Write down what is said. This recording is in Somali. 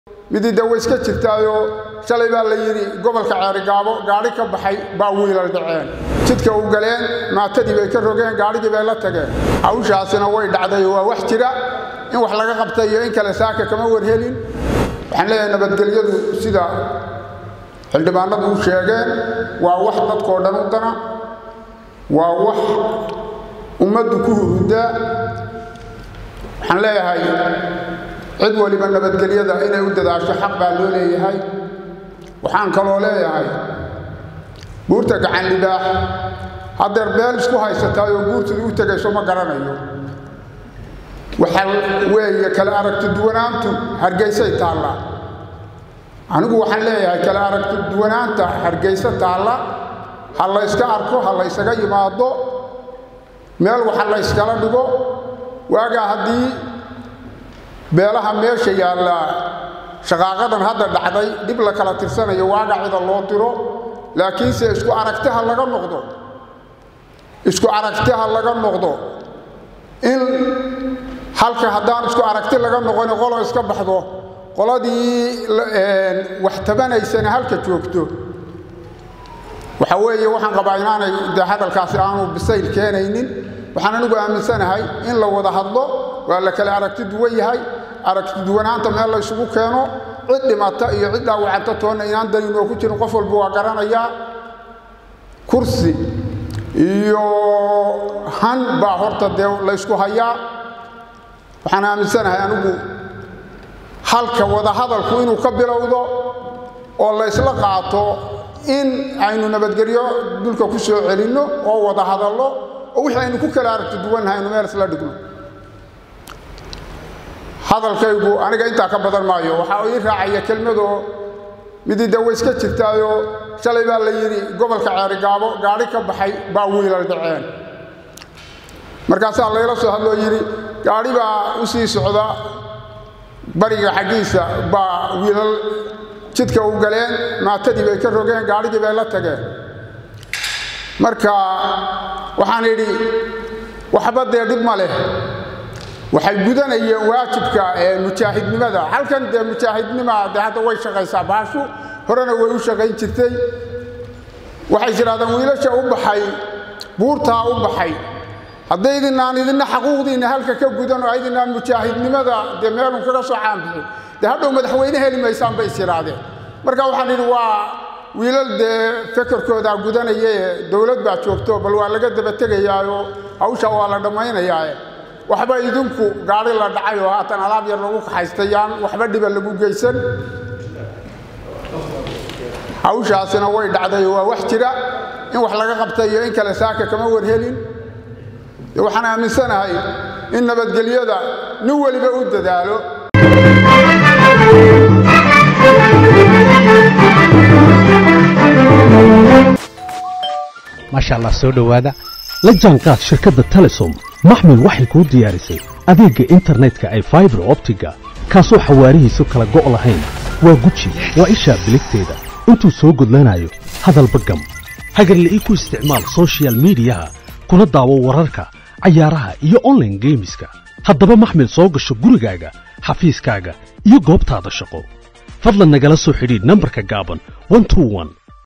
midii de way iska jirtaayoo shalay baa la yidhi gobolka ceerigaabo gaadhi ka baxay baa wiilal dhaceen jidka u galeen maatadii bay ka rogeen gaadhigii bay la tageen hawshaasina way dhacday waa wax jira in wax laga qabta iyo in kale saaka kama warhelin waxaan leeyahay nabadgelyadu sida xildhibaanadu u sheegeen waa wax dadkoo dhan u dana waa wax ummaddu ku hurudaa waxaan leeyahay cid waliba nabadgelyada inay u dadaasho xaq baa loo leeyahay waxaan kaloo leeyahay buurta gacan libaax haddeer beel isku haysataay oo guurtida u tegayso ma garanayo waxa weeye kale aragti duwanaantu hargeysay taallaa anigu waxaan leeyahay kale aragti duwanaanta hargeysa taalla ha la yska arko ha la ysaga yimaado meel waxa la yskala dhigo waagaa haddii beelaha meesha yaallaa shaqaaqadan hadda dhacday dhib la kala tirsanayo waaga cida loo diro laakiinse isku aragtiha laga noqdo isku aragtiha laga noqdo in halka haddaan isku aragti laga noqoni qolo iska baxdo qoladii wax tabanaysana halka joogto waxa weeye waxaan qabaa inaanay de hadalkaasi aanu bisayl keenaynin waxaan anigu aaminsanahay in la wada hadlo waa la kale aragti duwan yahay aragti duwanaanta meel la ysugu keeno cid dhimata iyo cid dhaawacanta toonna inaan daninoo ku jirin qof walba waa garanayaa kursi iyo han baa horta dee laysku hayaa waxaan aaminsanahay anigu halka wada hadalku inuu ka bilowdo oo la ysla qaato in aynu nabadgelyo dulka ku soo celinno oo wada hadallo oo wixii aynu ku kala aragti duwannahay aynu meel isla dhigno hadalkaygu aniga intaa ka badan maayo waxaa ii raacaya kelmadoo midii de way iska jirtaayoo shalay baa la yidhi gobolka ceerigaabo gaadhi ka baxay baa wiilal dhaceen markaasaa layla soo hadloo yidhi gaadhi baa u sii socda bariga xaggiisa baa wiilal jidka u galeen maatadii bay ka rogeen gaadhigii bay la tageen marka waxaan idhi waxba dee dhib ma leh waxay gudanayeen waajibka mujaahidnimada halkan dee mujaahidnima de hadda way shaqaysaa baashu horena way u shaqayn jirtay waxay tidhahdeen wiilasha u baxay buurtaa u baxay haddaydinaan idinna xaquuqdiinna halka ka gudan oo aydinaan mujaahidnimada dee meelun kaga soo caanbixin dee hadhow madaxweyne heli maysaan bay isidhaahdeen marka waxaan idhi waa wiilal dee fekerkoodaa gudanayae dowlad baa joogto bal waa laga daba tegayaayoo hawsha waa la dhammaynayaae waxba idinku gaari la dhacay oo haatan alaab yar lagu kaxaystayaan waxba dhiba lagu geysan hawshaasina way dhacday waa wax jira in wax laga qabta iyo in kale saaka kama warhelin waxaan aaminsanahay in nabadgelyada nin weliba u dadaalo maasha allah soo dhowaada la jaanqaad shirkadda telesom maxmil waxay kuu diyaarisay adeegga internetka ay faibar optiga kaasoo xawaarihiisu kala go' lahayn waa guji waa ishaa biligteeda intuu soo gudlanayo hadalba gam hagarla'ii ku isticmaal sochial midiyaha kuna daawo wararka cayaaraha iyo onlaine geemiska haddaba maxmil soo gasho gurigaaga xafiiskaaga iyo goobtaada shaqo fadlan nagala soo xidhiidh nambarka gaaban